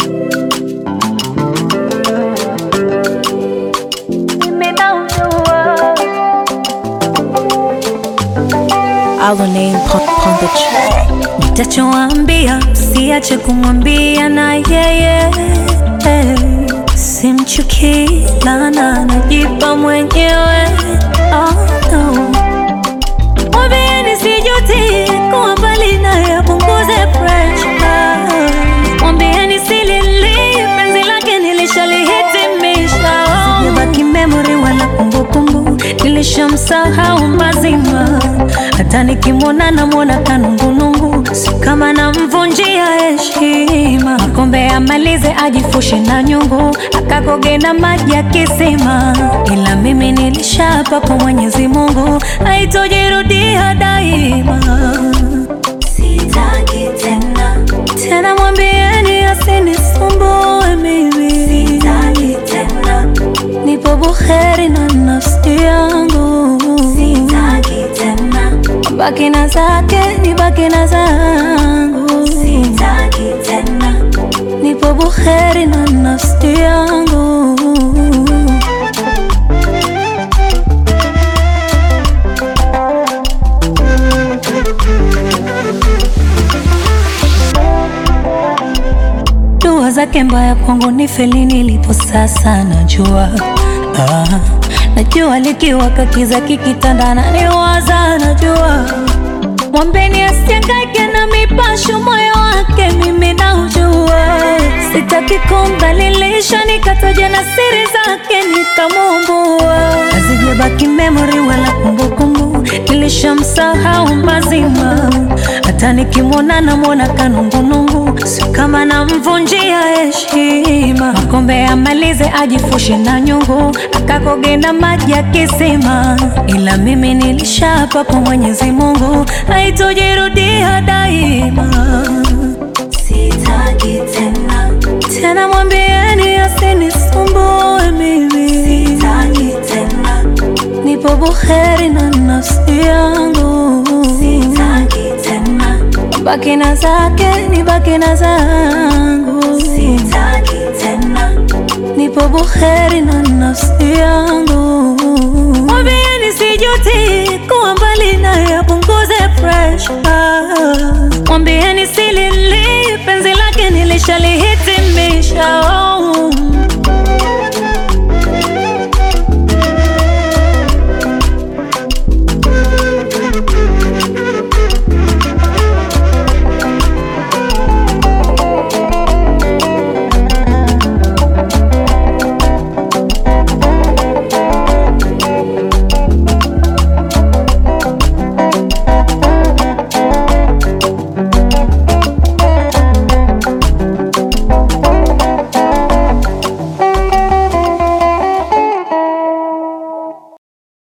Our name pon, pon the track. Nitachoambia siache kumwambia na yeye simchukii lana najipa mwenyewe oh, no. Mwambieni sijuti kuwa mbali naye apunguze pressure. Mwambieni silili penzi lake nilishalihitimisha sijabaki memory wala kumbukumbu nilishamsahau mazima hata nikimwona namwona kanungunungu si kama namvunjia heshima kombe amalize ajifushe na nyungu akakoge na maji ya kisima ila mimi nilishapa kwa mwenyezi mungu haitojirudia daima sitaki tena tena mwambieni asinisumbue mimi sitaki tena nipo buheri na nafsi yangu sitaki tena baki na zake ni baki na zangu sitaki tena nipo buheri na nafsi yangu dua zake mbaya kwangu ni feli nilipo sasa najua ah, najua likiwaka kiza kikitandana niwaza najua mwambeni asiangaike na mipasho moyo wake mimi naujua sitaki kumdhalilisha nikataja na siri zake nikamumbua hazijabaki memory wala kumbukumbu nilishamsahau mazima hata nikimwona namwona kanungunungu si kama namvunjia heshima makombe amalize ajifushe na nyungu akakoge na maji ya kisima ila mimi nilishapa kwa mwenyezi mungu haitojirudia daima sitaki tena tena mwambieni asinisumbue mimi sitaki tena nipo buheri na nafsi yangu sitaki tena baki na zake ni baki na zangu sitaki tena nipo buheri na nafsi yangu mwambieni sijuti kuwa mbali naye apunguze pressure mwambieni silili penzi lake nilishalihi